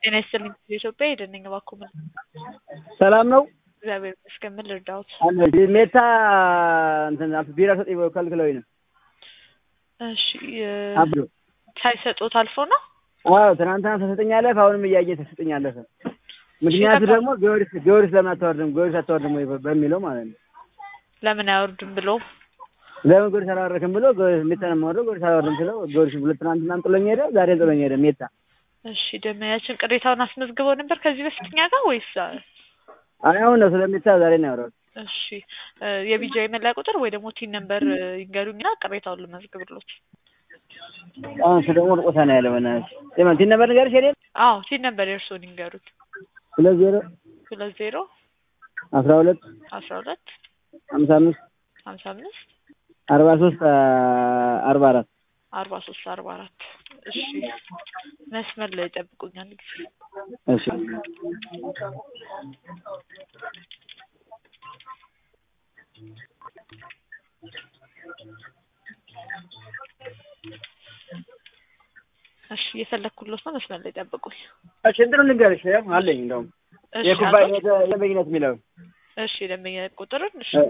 ጤና ይስጥልኝ ኢትዮጵያ ሄደነኝ እባክዎ ምን ሰላም ነው? እግዚአብሔር ይመስገን ምን ልርዳዎት? ሜታ እንትን ቢራ ሰጠኝ ብለው ከልክለውኝ ነው። እሺ አብዶ ሳይሰጡት አልፎ ነው? አዎ ትናንትና ተሰጠኛለህ፣ አሁንም እያየ ተሰጠኛለህ። ምክንያቱ ደግሞ ጊዮርጊስ ጊዮርጊስ ለምን አታወርድም ጊዮርጊስ አታወርድም ወይ በሚለው ማለት ነው። ለምን አይወርድም ብሎ ለምን ጊዮርጊስ አላወረድክም ብሎ ሜታ ነው የማወርደው ጊዮርጊስ አላወርድም ስለው ጊዮርጊስ ሁለት ትናንትና ጥሎኝ ሄደ፣ ዛሬ ጥሎኝ ሄደ ሜታ። እሺ ደመያችን ቅሬታውን አስመዝግበው ነበር ከዚህ በፊት እኛ ጋር ወይስ? አይ አሁን ነው ስለሜታ ዛሬ ነው ያወራሁት። እሺ የቢጃ የመለያ ቁጥር ወይ ደግሞ ቲን ነምበር ይንገሩኝና ቅሬታውን ልመዝግብሎት። አሁን እሱ ደግሞ ርቆታ ነው ያለው። በእናትሽ የማን ቲን ነበር ንገርሽ? የኔን አዎ ቲን ነምበር የእርስዎን ይንገሩት። ሁለት ዜሮ ሁለት ዜሮ አስራ ሁለት አስራ ሁለት ሀምሳ አምስት ሀምሳ አምስት አርባ ሶስት አርባ አራት አርባ ሶስት አርባ አራት እሺ መስመር ላይ ይጠብቁኛል ጊዜ እሺ እሺ እየፈለግኩሎት ነው መስመር ላይ ጠብቁኝ እሺ እንትኑን ልንገርሽ አለኝ እንደውም እሺ የኩባያ አሉት? የደንበኝነት የሚለው እሺ ደንበኛ ቁጥርን እሺ